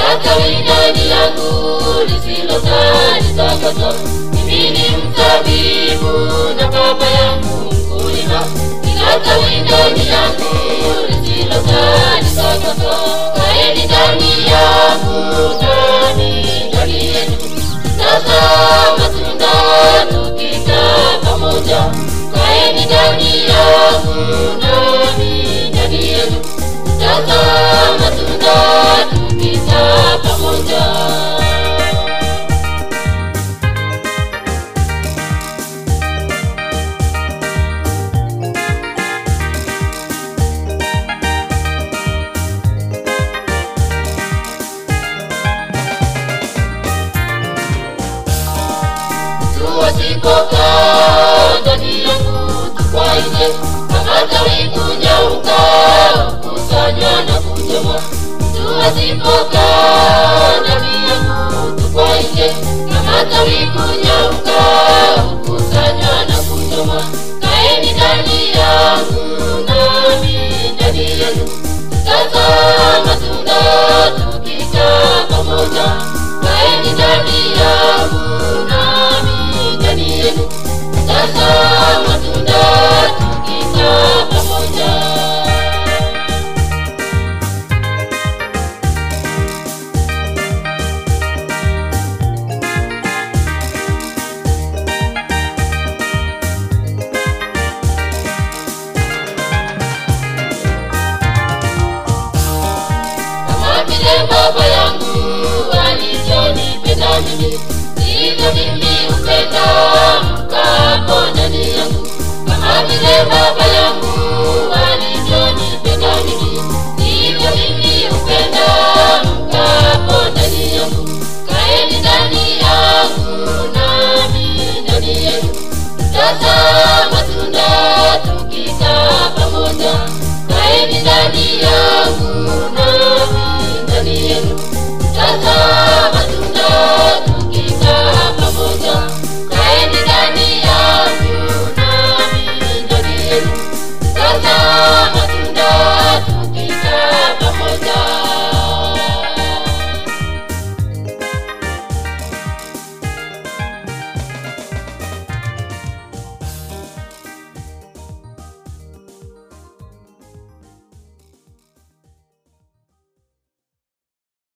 kama tawi ndani yangu lisilozaa litakaso. Mimi ni mzabibu na baba yangu mkulima, kila tawi ndani yangu lisilozaa litakaso. Kaeni ndani yangu nami ndani yenu, tazaa matunda tukikaa pamoja. Kaeni ndani yangu nami ndani yenu, tazaa matunda tukikaa pamoja. tuwasipokaa ndani yangu tukwa nje kama tawi kunyauka kusanywa na kuchomwa tuwasipokaa ndani yangu tukwa nje kama tawi kunyauka kusanywa na kuchomwa kaeni ndani yangu nami ndani yenu tutazaa matunda tukikaa pamoja kaeni ndani yangu nami ndani yenu tutazaa matunda tukikaa pamoja kama vile baba yangu alivyonipenda mimi ndivyo mimi hupenda mkapo ndani yangu kama vile baba